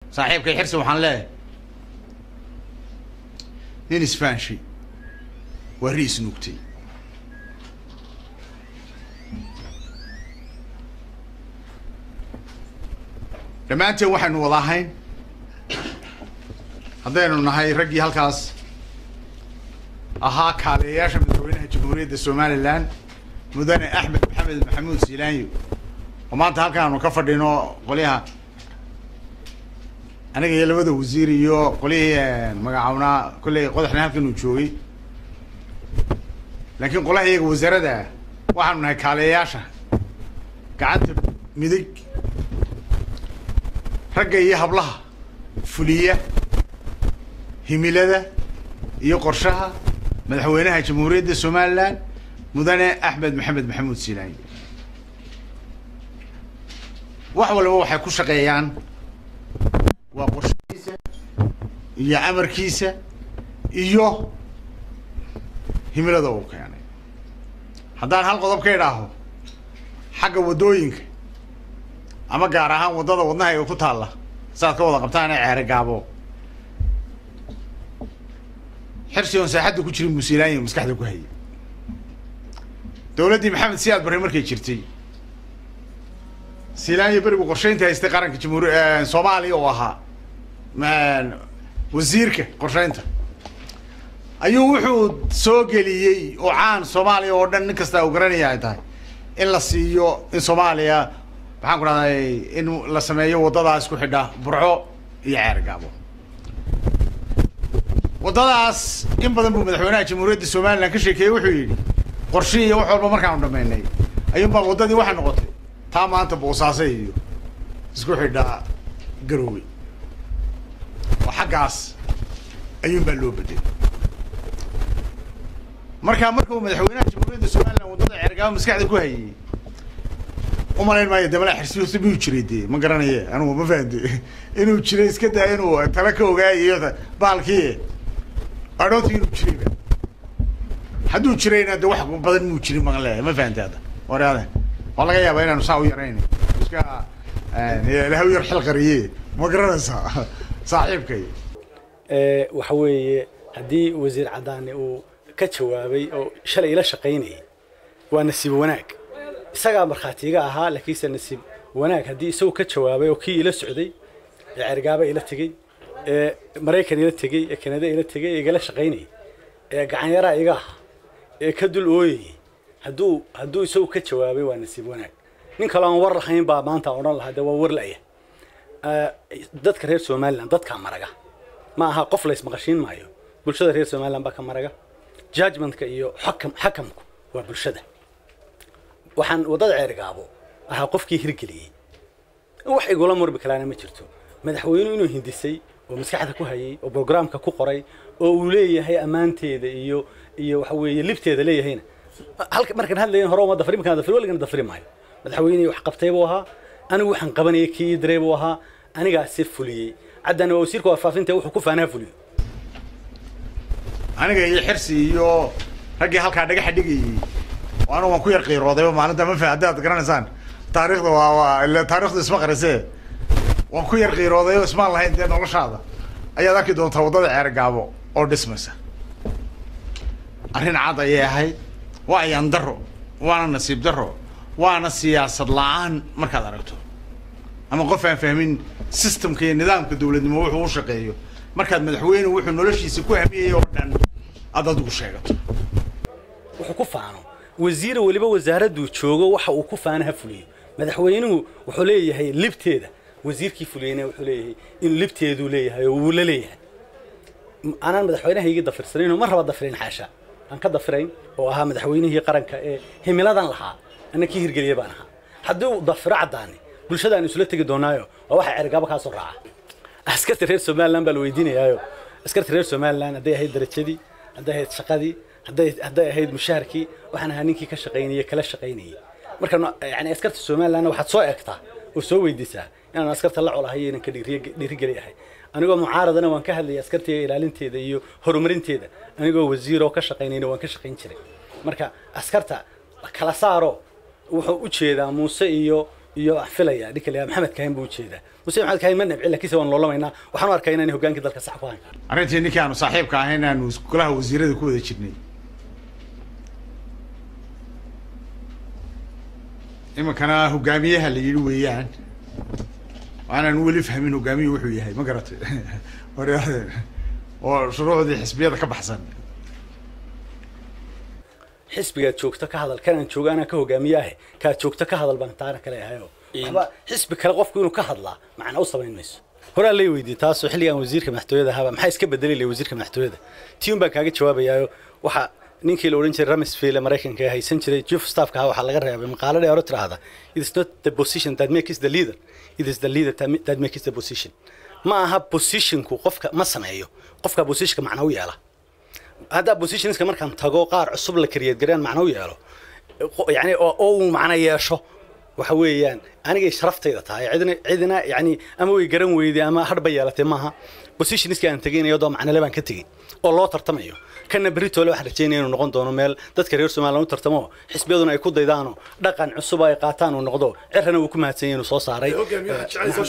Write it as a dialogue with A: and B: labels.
A: saaxiibkay xirsi waxaan leeyahay nin isfaanshi waa ri isnuugtay dhammaanteen waxaynu wada ahayn haddaynu nahay raggii halkaas ahaa kaaliyayaasha madaxweynaha jamhuuriyadda somalilan mudane axmed maxamed maxamuud siilaanyo oo maanta halkaanu ka fadhino qolyaha aniga iyo labada wasiir iyo qolyihii magacawnaa kolley qodaxna halkan uu joogay laakiin qolaha iyaga wasaaradda waxaanu nahay kaaliyayaasha gacanta midig ragga iyo hablaha fuliya himilada iyo qorshaha madaxweynaha jamhuuriyadda somalilan mudane axmed maxamed maxamuud siilaanyo wax walba waxay ku shaqeeyaan waa qorshihiisa iyo amarkiisa iyo himilada uu keenay haddaan hal qodob ka idhaaho xagga waddooyinka ama gaar ahaan waddada wadnaha ku taalla saaad ka wada qabtaan ee ceere gaabo xirsi oon saaxadda ku jirin muusilaanya maskaxda ku hayay dowladdii maxamed siyaad barre markay jirtay siilaanya berigu qorshaynta haystay qaranka jamhuuri soomaaliya oo ahaa wasiirka qorshaynta ayuu wuxuu soo geliyey oo caan soomaaliya oo dhan nin kasta uu garanaya ay tahay in la siiyo in soomaaliya maxaan ku dhahday in la sameeyo waddadaas ku xidha burco iyo ceer gaabo waddadaas in badan buu madaxweynaha jamhuuriyadda somalilan ka sheekeeyey wuxuu yidhi qorshihii iyo wax walba markaanu dhamaynay ayuunbaa waddadii waxay noqotay taa maanta boosaaso iyo isku xidhaa garowey oo xaggaas ayuunbaa loo bedelay markaa markuu madaxweynaha jamhuuriyadda somalilan waddada ceergaabo maskaxda ku hayay umalayn maayo damala xirsi miyuu jiray dee ma garanaye anugu ma fahamte inuu jiray iska daa inuu tala ka ogaayiyo baalkii adhoonti inuu jirayba hadduu jirayna de wax badan muu jirin maan leeyahay ma fahamte hadda warade waa laga yaabaa inaanu saa u yarayn iska ilahaw yar xil qariye ma garanaysaa saaxiibkay
B: waxa weeye haddii wasiir cadaani uu ka jawaabay oo shalay ila shaqaynayay waa nasiib wanaag isagaa markhaatiga ahaa laakiinse nasiib wanaag haddii isagu ka jawaabay oo kii ila socday ee cergaaba ila tegey ee maraykan ila tegey ee kanada ila tegey ee igala shaqaynayay ee gacanyaraa iga aha ee ka dul ooyayay hadduu hadduu isagu ka jawaabay waa nasiib wanaag nin kaloo aan war lahayn baa maanta odhan lahaa dee waa war la'ya dadka reer somalilan dadkaa maraga ma aha qof la ismaqashiin maayo bulshada reer somalilan baa ka maraga judgmentka iyo xakam xakamku waa bulshada waxaan waddada ceergaabo ahaa qofkii hirgeliyey wax igula murbi kalaana ma jirto madaxweynuhu inuu hindisay oo maskaxda ku hayay oo brograamka ku qoray oo uu leeyahay ammaanteeda iyo iyo waxa weeye libteeda leeyahayna halka markaan hadlayn hore uma dafri markaan dafri waligana dafri maayo madaxweynihii wax qabtay buu ahaa anigu waxaan qabanayay kii diray buu ahaa anigaasi fuliyey caddana waa wasiirka warfaafinta wuxuu ku faanaha fuliyo
A: aniga iyo xirsi iyo raggii halkaa dhagaxa dhigayey anigu waan ku yar qiiroodayba maalinta ma fa haddaad garanaysaan taariikhda waa waa ila taarikhdu isma qarisee waan ku yar qiirooday oo ismaan lahayn dee noloshaada ayaad arki doontaa waddada ceer gaabo oo dhismaysa arrin cad ayay ahayd waa ayaan daro waana nasiib daro waana siyaasad la-aan markaad aragto ama qof aan fahmin systemka iyo nidaamka dowladnimo wuxuu u shaqeeyo markaad madaxweyne wuxuu noloshiisa ku hamiyey oo dhan aad adigu sheegato
B: wuxuu ku faano wasiir weliba wasaaradduu joogo waxa uu ku faana ha fuliyo madaxweynuhu wuxuu leeyahay libteeda wasiirkii fuliyeyna wuxuu leeyahay in libteeduu leeyahay oo wuu la leeyahay anaan madaxweynahaygii dafirsanayn oo ma raba dafirayn xaasha aan ka dafirayn oo ahaa madaxweynihii qaranka ee himiladan lahaa anna kii hirgeliya baan ahaa haddii uu dafiro caddaani bulshadaan isula tegi doonaayo waa waxa cergaabo kaa soo raaca askarta reer somaliland baa la weydiinayaayo askarta reer somaliland hadday ahayd darajadii hadday ahayd shaqadii hadday hadday ahayd mushaharkii waxaan ahaa ninkii ka shaqaynayay kala shaqaynayay marka yani askarta somalilandna waxaad soo eegtaa oo soo weydiisaa inaan askarta la colahay inaan ka dhiirigeli ahay anigoo mucaaradana waan ka hadlayay askartiga ilaalinteeda iyo horumarinteeda anigoo wasiir oo ka shaqaynayna waan ka shaqayn jiray marka askarta kala saaro wuxuu u jeedaa muuse iyo iyo wax filaya ninka la maxamed kahin buu ujeedaa muse maxamed kahin ma nabci laakiinse waan loolamaynaa waxaan u arkaa inaan hogaankii dalka sax ku hayn
A: arrintii ninkii aanu saaxiibka ahayn aanu golaha wasiirada ku wada jirnay iminkana hogaamiyaha la yidhi weeyaan waanaan weli fahmin hogaamiyuhu wuxuu yahay ma garatay hore oo shuruucdii xisbiyada ka baxsan
B: xisbigaad joogto ka hadal kanaan jooga anaa ka hogaamiye ahe kaad joogto ka hadal baan taana kale ahayo waxba xisbi kale qofku inuu ka hadlaa macna u samayn mayso horaa lay weydiiyey taasoo xilligan wasiirka madaxtooyada ahaaba maxaa iska bedeli lay wasiirka madaxtooyada tii un baan kaaga jawaabayaayo waxa ninkii la odhan jiray ramsfield ee maraykanka ee haysan jiray chief of staffka ahaa waxaa laga reebay maqaalo dheer oo tiraahda it is not the position that makes the leader it is the leader that- that makes the position ma aha positionku qofka ma sameeyo qofka positionka macna u yeela haddaa positionska markaan tago qaar cusub la kariyad gareen macno u yeelo qo- yani oo oo uu macno yeesho waxa weeyaan anigay sharaftayda tahay cidina cidina yani ama way garan weyday ama hadhba yeelatay maaha positionska aan tegaynayo doo macnole baan ka tegey oo loo tartamayo kana beritoole waxaan rajeynaya inuu noqon doono meel dadka reer somaliland u tartamo xisbiyaduna ay ku daydaano dhaqan cusub ay qaataan uu noqdo cirana wuu ku mahadsan yahay inuu soo saaray